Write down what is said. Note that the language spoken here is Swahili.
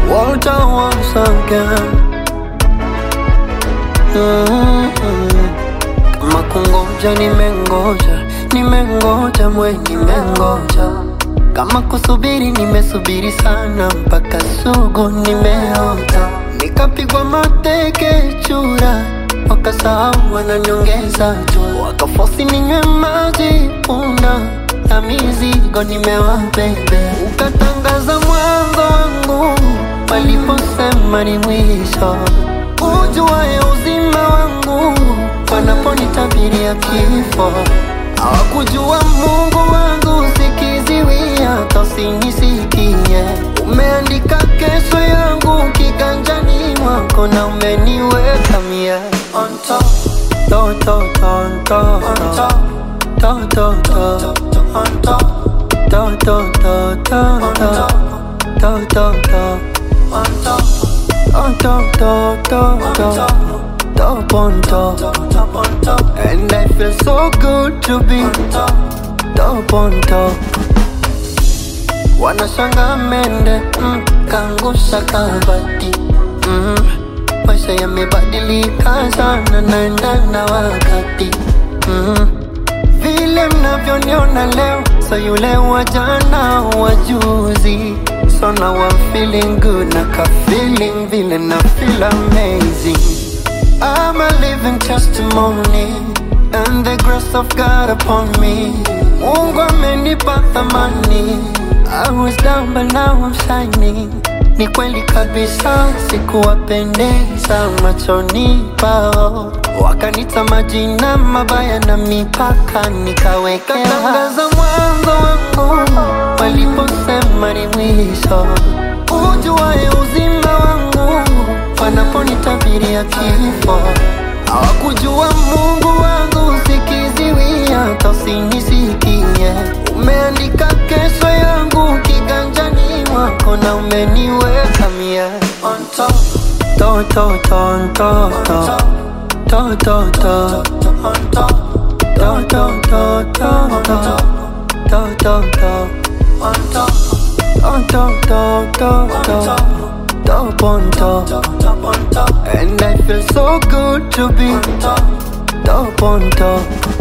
Walter once again. Mm-hmm. Kama kungoja nimengoja, nimengoja mwe nimengoja. Kama kusubiri nimesubiri sana, mpaka sugu nimeota. Nikapigwa mateke chura, wakasahau wananyongeza tu, wakafosi ninywe maji punda na mizigo nimewabebe. Ukatangaza mwanzo wangu waliposema ni mwisho, ujuaye uzima wangu wanaponitabiria kifo. Hawakujua Mungu wangu sikiziwia, hata usinisikie. Umeandika kesho yangu kiganjani mwako na umeniweka mie on top, to, to, to, to, on top, to, to, to, on top, to, to, to, to, on top, to, to, to, on top, on top, to, to, to. Top on top, top on top, and I feel so good to be on top, top on top. Wanashanga mende mm, kangusha kabati mm, maisha yamebadilika sana, naenda na wakati mm, vile mnavyoniona leo, so yule wa jana wa juzi, so now I'm feeling good, na ka feeling vile na feel amazing. I'm a living testimony and the grace of God upon me. Mungu amenipa thamani. I was down but now I'm shining. Ni kweli kabisa, sikuwapendeza machoni pao, wakanita majina mabaya na mipaka nikawekea. Katangaza mwanzo wangu waliposema ni mwisho, ujuaye uzima wangu wanaponitabiria kifo. Hawakujua Mungu wangu sikiziwia, hata usinisikie. Umeandika kesho yangu kiganjani mwako na umeniweka mie on top, to, to, to, on top, to, to, to, to, on top, to, to, to, to, to, to, to, to, on top, on top, to, to, to top on top, top on top, and I feel so good to be top, top on top.